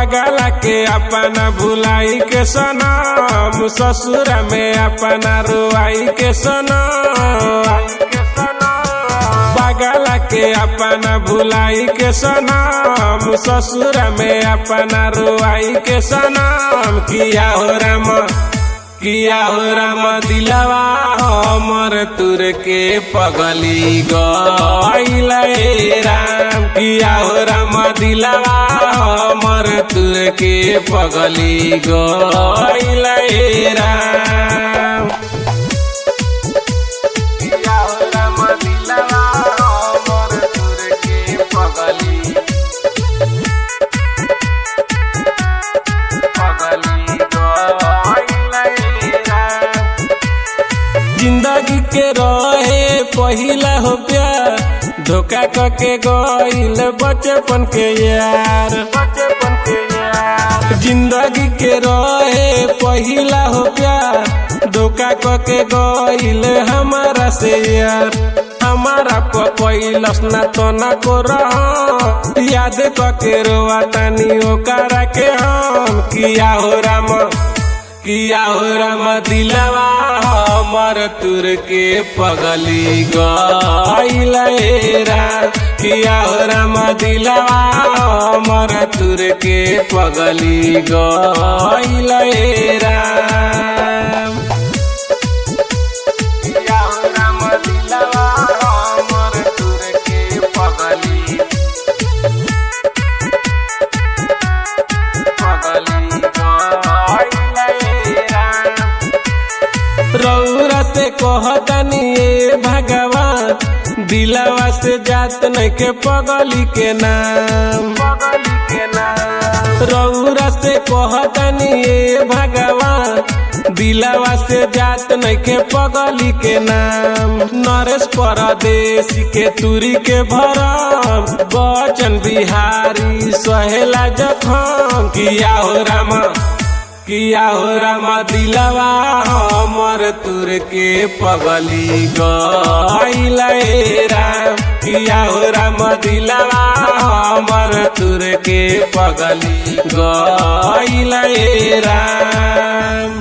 पगला के अपना भुलाई के सनम ससुर में अपना रुआई के सनम पगला के अपना भुलाई के सनम ससुर में अपना रुआई के सनम किया हो राम किया हो राम दिलवा हमर तुर के पगली गईल राम किया हो राम दिलवा हमर तुर के पगली गईल राम किया हो राम दिलवा हमर तुर के पगली पगली गईल राम जिंदगी के रहे पहिला हो प्यार धोखा कके गईल बचपन के यार बचपन के यार जिंदगी के रहे पहिला हो प्यार धोखा कके गईल हमारा से यार हमारा पैलस ना तो ना को रह याद कके रोआ तानी ओकरा के हम किया हो राम किया हो राम दिलवा हमर तुर के पगली गईल राम किया हो राम दिलवा हमर तुर के पगली गईल राम किया हो राम दिलवा हमर तुर के पगली पगली गईल राम रौरा से कहतनी ए भगवान दिलवा से जात नहीं के पगली के नाम पगली के नाम रौरा से कहतनी ए भगवान दिलवा से जात नहीं के पगली के नाम नरेश परदेसी के तुरी के भरम बचन बिहारी सहेला जखम किया हो रामा किया हो राम दिलवा हमर तुर के पगली गईल राम किया हो राम दिलवा हमर तुर के पगली गईल राम